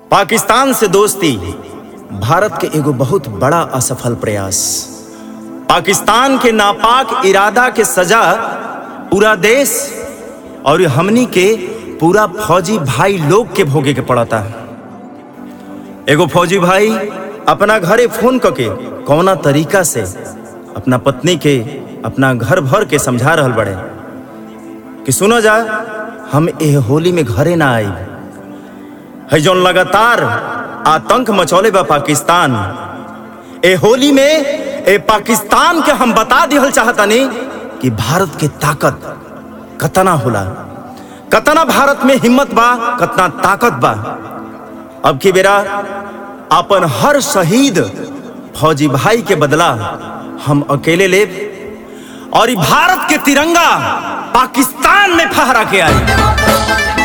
पाकिस्तान से दोस्ती भारत के एगो बहुत बड़ा असफल प्रयास पाकिस्तान के नापाक इरादा के सजा पूरा देश और हमनी के पूरा फौजी भाई लोग के भोगे के पड़ता एगो फौजी भाई अपना घरे फोन करके कौना तरीका से अपना पत्नी के अपना घर भर के समझा रहल बड़े कि सुनो जा हम एह होली में घरे ना आई है जौन लगातार आतंक मचौले बा पाकिस्तान ए होली में ए पाकिस्तान के हम बता दिहल चाहतानी कि भारत के ताकत कतना होला कतना भारत में हिम्मत बा कतना ताकत बा अब की बेरा अपन हर शहीद फौजी भाई के बदला हम अकेले ले और ई भारत के तिरंगा पाकिस्तान में फहरा के आई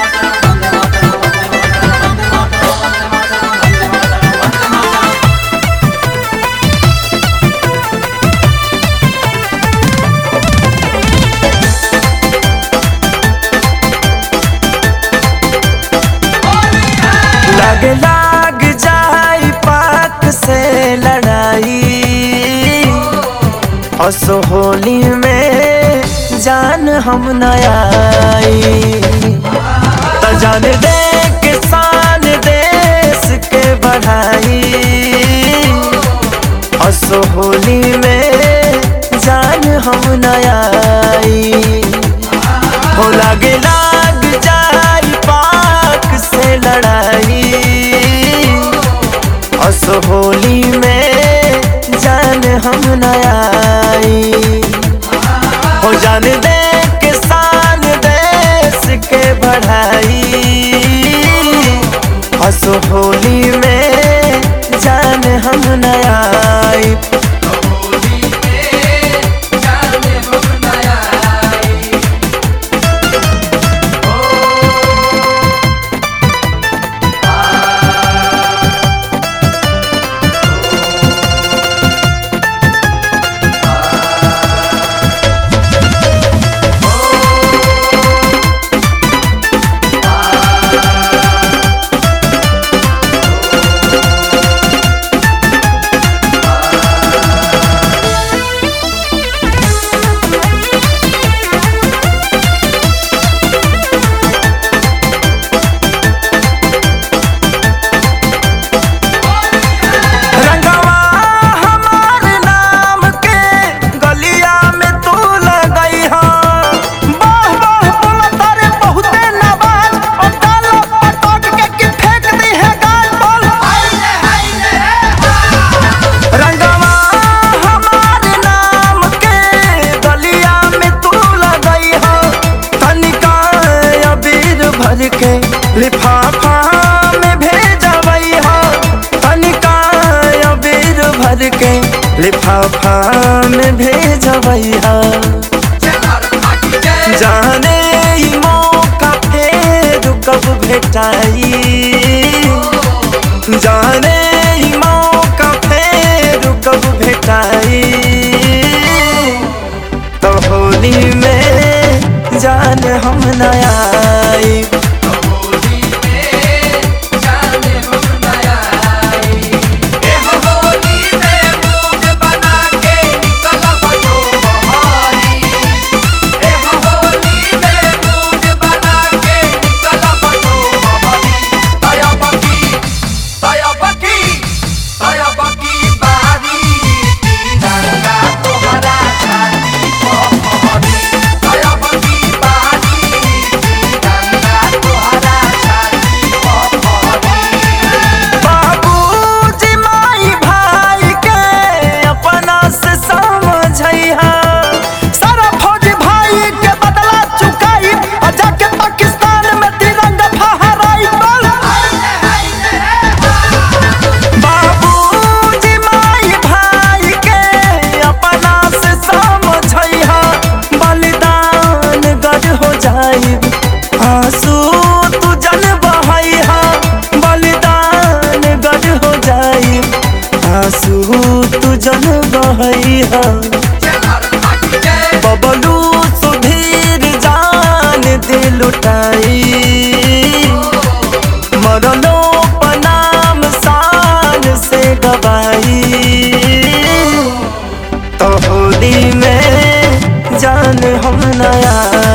लग लाग जाई पाक से लड़ाई असो होली में जान हम न आई त जान दे किसान देश के बढ़ाई असो होली में जान हम न आई हो लागे लाग जाई पाक से लड़ाई अस होली में जान हम न आई हो जान दे किसान देश के बढ़ाई अस होली में जान हम न आई रंगवा हमार नाम के गलिया में तू लगई हो बाह बाह बोला तारे बहुते नवाज और डालो पटक के कि फेंक दी है गाल बोल रंगवा हमार नाम के गलिया में तू लगई हो तनिका अबीर भर के लिफाफा में भेजवई हो तनिका अबीर भर के लिफाफा में भेजवई हो जाने ई मौका फेर कब भेटाई जाने ई मौका फेर कब भेटाई तो होली में जान हम न आई बाबूजी माई भाई के अपना से समझैहा सारा फौज भाई के बदला चुकाई और जाके पाकिस्तान में तिरंगा फहराई बोल बाबूजी माई भाई के अपना से समझैहा बलिदान गढ़ हो जाई आंसू तू जन बहैहा बलिदान गढ़ हो जाई आंसू तू जन बहैहा बबलू सुधीर जान दिल लुटाई मरलो पना नया